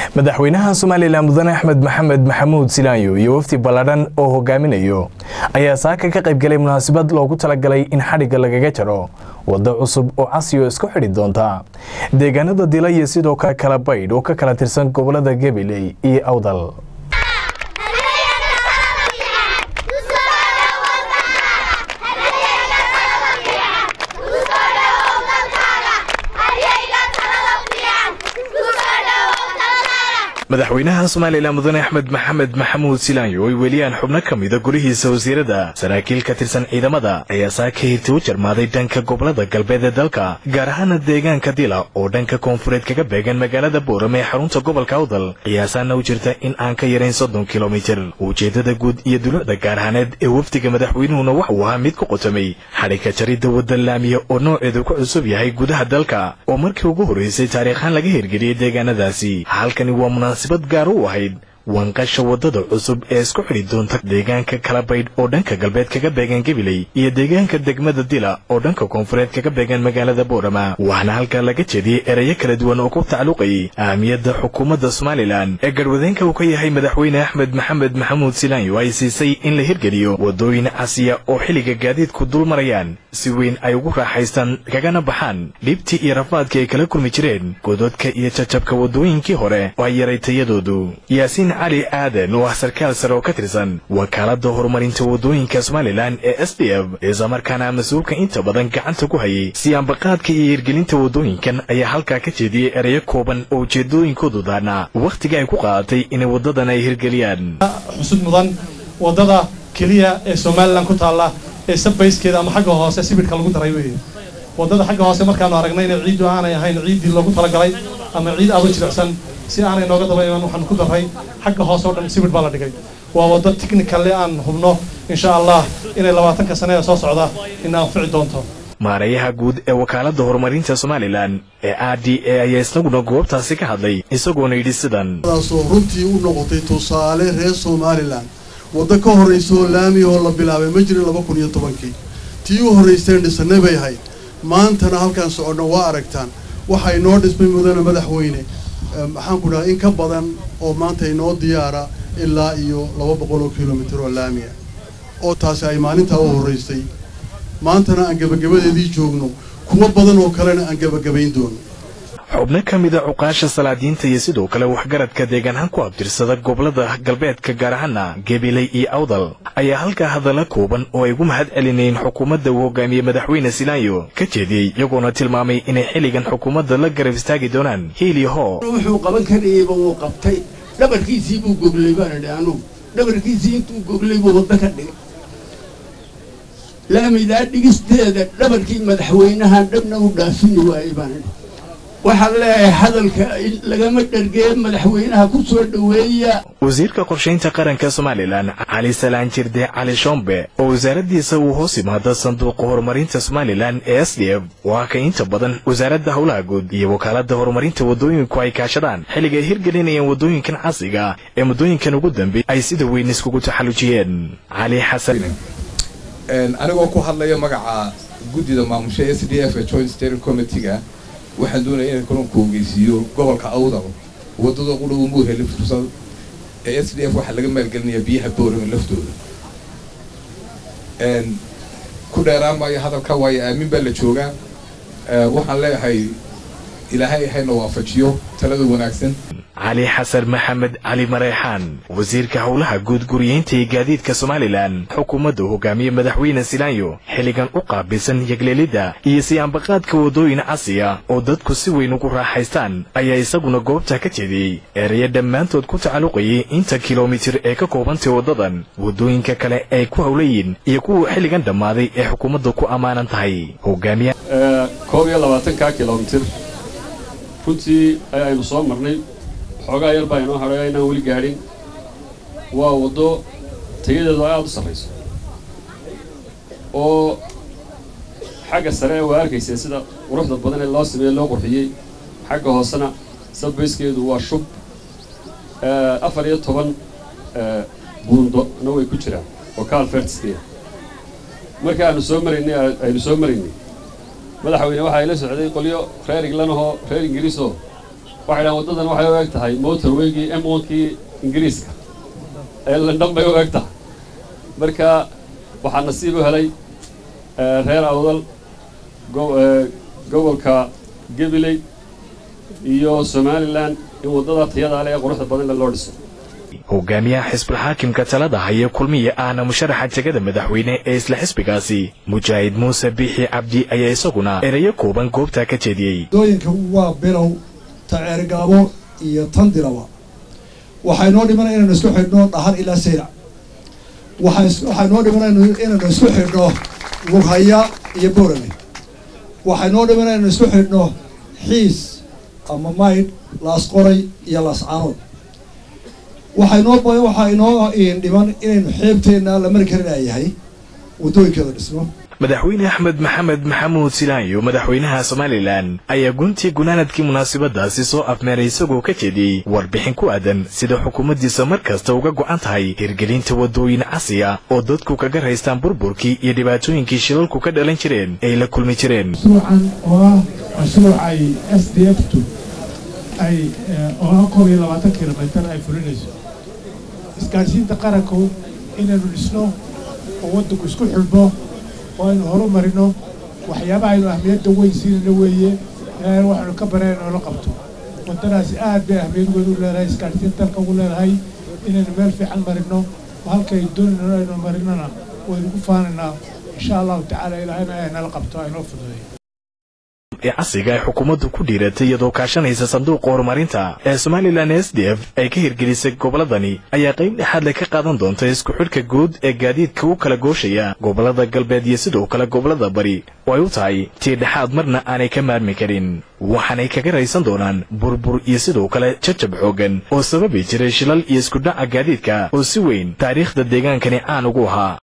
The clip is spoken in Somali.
madaxweynaha somalilan mudane axmed maxamed maxamuud silaanyo iyo wafdi balladhan oo hogaaminayo ayaa saaka ka qaybgalay munaasabad loogu talagalay in xadhigga lagaga jaro waddo cusub oo casiyo isku xidhi doonta deegaanada dila iyo sidoo kale kala baydh oo ka kala tirsan gobolada gabiley iyo awdal madaxweynaha somalilan mudane axmed maxamed maxamuud silaanyo ay weliyaan xubno ka mida golihiisa wasiirada saraakiil ka tirsan ciidamada ayaa saaka hirti u jarmaaday dhanka gobolada galbeed ee dalka gaar ahaana deegaanka dila oo dhanka koonfureed kaga beegan magaalada boorame ee xarunta gobolka awdal qiyaasaana u jirta in aan ka yarayn soddon kilomitir ujeeddada guud iyo dulucda gaar ahaaneed ee wafdiga madaxweynuhuna waxuu ahaa mid ku qotomay xadhigka jaridda wadda laamiya oo nooceedu ku cusub yahay gudaha dalka oo markii ugu horraysay taariikhaan laga hirgeliyey deegaanadaasi halkani waa munaasabad gaar u ahayd wanqasha waddada cusub ee isku xidhi doonta deegaanka kala baydh oo dhanka galbeed kaga beegan gabiley iyo deegaanka degmada dila oo dhanka koonfureed kaga beegan magaalada boorama waxaana halkaa laga jeediyey erayo kala duwan oo ku tacalluqayay ahamiyadda xukuumadda somalilan ee garwadeenka uu ka yahay madaxweyne axmed maxamed maxamuud silaanyo ay siisay in la hirgeliyo waddooyin casiya oo xilliga gaadiidku dul marayaan si weyn ay ugu raaxaystaan kagana baxaan dhibtii iyo rafaadkii ay kala kulmi jireen gododka iyo jajabka waddooyinkii hore oo ay yaray tayadoodu yaasiin cali aadan oo ah sarkaal sare oo ka tirsan wakaaladda horumarinta waddooyinka somalilan ee s d f islamarkaana mas-uulka inta badan gacanta ku hayay siyaanbaqaadka iyo hirgelinta waddooyinkan ayaa halkaa ka jeediyey erayo kooban oo ujeedooyinkoodu daanaa wakhtiga ay ku qaadatay inay waddadan ay hirgeliyaan xusud mudan waddada keliya ee somalilan ku taalla ee sabayskeeda ama xagga hoose sibidhka lagu daray weeye waddada xagga hoose markaanu aragnay inay ciiddu aanay ahayn ciiddii loogu talagalay ama ciid aada u jilicsan si aanay nooga daba iman waxaan ku darray xagga hoose oo dhan sibidh baa la dhigay waa waddo technicalle aan hubno insha allah inay labaatanka sane ee soo socda ina anfici doonto maarayaha guud ee wakaaladda horumarinta somalilan ee r d a ayaa isaguna goobtaasi ka hadlay isagoona yidhi sidan taasoo runtii u noqotay tusaale reer somalilan waddo ka horraysa oo laami oo la bilaabay ma jirin laba kun iyo tobankii tii u horraysteen dhisannay bay ahayd maantana halkaan soconno waa aragtaan waxaa inoo dhismay mudane madaxweyne maxaan ku dhaha in ka badan oo maanta inoo diyaara ilaa iyo laba boqol oo kilomitir oo laamiya oo taasi ay maalintaa u horraysay maantana aan gebagabadeedii joogno kuwo badan oo kalena aan gebagabayn doono xubno ka mida cuqaasha salaadiinta iyo sidoo kale waxgaradka deegaanhaan ku abtirsada gobolada galbeedka gaar ahaana gabiley iyo awdal ayaa halkaa hadalla kooban oo ay ugu mahad celinayeen xukuumadda uu hogaamiyey madaxweyne silaanyo ka jeediyey iyagoona tilmaamay inay xilligan xukuumadda la garab istaagi doonaan hiiliyo hoo wuxuu qaban karayeyba wuu qabtay dhabarkiisii buu goglay baan idhi anugu dhabarkiisii intuu goglay buu waddo ka dhigay laamidaa dhigisteeda dhabarkii madaxweynahan dhabna u dhaafini waayey baan idhi waxaan leeyahay hadalka lagama dhergee madaxweynaha ku soo dhoweeya wasiirka qorshaynta qaranka somalilan cali salaan jirde cali shombe oo wasaaraddiisa uu hoos yimaado sanduuqa horumarinta somalilan ee s d f waa ka inta badan wasaaradda howlaha guud iyo wakaaladda horumarinta waddooyinku ay kaashadaan xilliga ay hirgelinayaan waddooyinkan casriga ee muddooyinkan ugu dambeey ay sida weyn iskugu taxallujiyeen cali xasan anigoo ku hadlaya magaca guddida maamusha s d f ee joint steering committeega waxaan doonaya inaan kalunku ogeysiiyo gobolka awdal waddada u dhow muu heli fursad ee s d f waxaa laga maalgelinayaa biyaha boorama laftooda ku dheeraan maayo hadalka waayo aamin baa la joogaa waxaan leeyahay ilaahay hayna waafajiyo talada wanaagsan cali xasan maxamed cali mareexaan wasiirka howlaha guud guriyeynta iyo gaadiidka somalilan xukuumadda hogaamiye madaxweyne silaanyo xilligan u qaabilsan yegleelidda iyo siyaanbaqaadka waddooyin casiya oo dadku si weyn ugu raaxaystaan ayaa isaguna goobta ka jeediyey erayo dhammaantood ku tacalluqayay inta kilomitir ee ka koobantay waddadan waddooyinka kale ay ku howlayiin iyo kuwa xilligan dhammaaday ee xukuumadda ku ammaanan tahay hogaamiya koob iyo labaatanka kilomitir runtii ayaynu soo marnay xoogaa yar baa inoo hadhaya inaan weli gaadhin waa waddo tayadeedu ay aada u sarrayso oo xagga sare waa arkayseen sida quruxda badan ee loo sameeye loo qurxiyey xagga hoosena sabbayskeedu waa shub afar iyo toban buundona way ku jiraan oo kaalfertiskeeda markii aanu soo maraynay aynu soo maraynay madaxweyne waxaa ila socday qolyo reer inglanahoo reer ingiriisoo waxay dhahan waddadan waxay u eg tahay motorweygii m onkii ingiriiska ee london bay u eg tahay marka waxaa nasiib u helay reer awdal gobolka gabiley iyo somalilan in waddada tayada leh ee quruxda badan loo dhiso hogaamiyaha xisbulxaakimka talada haya kulmiya ahna musharaxa jegada madaxweyne ee isla xisbigaasi mujaahid muuse biixi cabdi ayaa isaguna erayo kooban goobtaa ka jeediyey dooyinka waa bilow taceergaabo iyo tandiraba waxay noo dhiman inaynu isku xidhno dhahar ilaa saylac waxay noo dhiman inaynu isku xidhno lughaya iyo boorame waxay noo dhiman inaynu isku xidhno xiis ama maydh laasqoray iyo laascaanood waxay noo waxaa inoo dhiman inaynu xeebteenna la mari karinayahay waddooyinkeeda dhisno madaxweyne axmed maxamed maxamuud silaanyo madaxweynaha somalilan ayaa guntii gunaanadkii munaasabadaasi soo afmeeray isagoo ka jeediyey warbixin ku aadan sida xukuumaddiisa mar kasta uga go'an tahay hirgelinta waddooyin casriya oo dadku kaga raystaan burburkii iyo dhibaatooyinkii shilalku ka dhalan jireen ay la kulmi jireen mashruucan oo ah mashruuc ay s d f tu ay oo ah koob iyo labaatan kilomitar ay fulinayso isgaadhsiinta qaranku inaynu dhisno oo waddanku isku xidhno oo aynu horu marino waxyaabaha aynu ahmiyadda weyn siinayno weeye ilaahay waxaynu ka bareen inoola qabto waddadaasi aad bay ahmiyad weyn u leedahay isgaadhsiinta dalka ugu leedahay inaynu meel fiican marino oo halkay doonayno aynu marinona waynu ku faanaynaa insha allahu tacaala ilaahayna ay nala qabto aynoo fududeeyo ee casriga ay xukuumaddu ku dhiiratay iyadoo kaashanaysa sanduuqa horumarinta ee somalilan s d f ay ka hirgelisay gobolladani ayaa qayb dhexaad le ka qaadan doonta isku xidhka guud ee gaadiidka u kala gooshaya gobollada galbeed iyo sidoo kale gobollada bari oo ay u tahay tii dhexaad marna aanay ka maarmi karin waxaanay kaga raysan doonaan burbur iyo sidoo kale jajab xooggan oo sababi jiray shilal iyo iskudhaca gaadiidka oo si weyn taariikhda deegaankani caan ugu ahaa